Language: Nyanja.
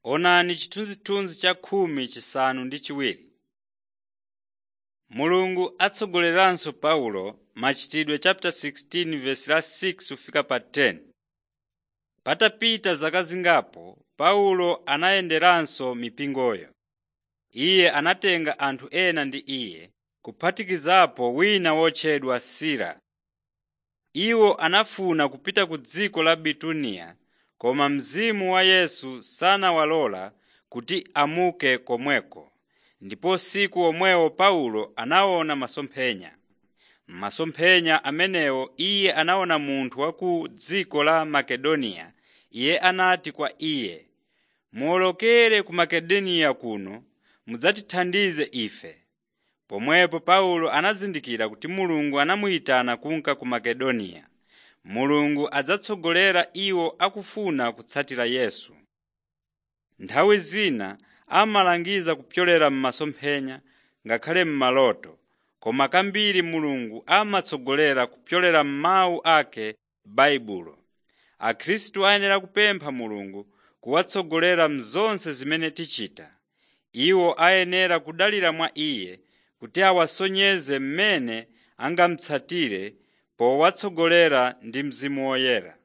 Onani chithunzithunzi cha khumi chisanu ndi chiwiri. Mulungu atsogoleranso Paulo machitidwe chapter 16 verse la 6 kufika pa 10. Patapita zaka zingapo, Paulo anayenderanso mipingoyo. Iye anatenga anthu ena ndi iye, kuphatikizapo wina wotchedwa Sila. Iwo anafuna kupita ku dziko la Bituniya, koma Mzimu wa Yesu sanawalola kuti amuke komweko. Ndipo usiku omwewo Paulo anaona masomphenya. M'masomphenya amenewo iye anaona munthu wa ku dziko la Makedoniya. Iye anati kwa iye, “Muwolokere ku Makedoniya kuno mudzatithandize ife.” Pomwepo Paulo anazindikira kuti Mulungu anamuyitana kunka ku Makedoniya. Mulungu adzatsogolera iwo akufuna kutsatira Yesu. Nthawi zina amalangiza kupyolera m'masomphenya ngakhale m'maloto, koma kambiri Mulungu amatsogolera kupyolera m'mawu ake m'Baibulo. Akhristu ayenera kupempha Mulungu kuwatsogolera m'zonse zimene tichita. Iwo ayenera kudalira mwa Iye kuti awasonyeze mmene angamutsatire powatsogolera ndi Mzimu Woyera.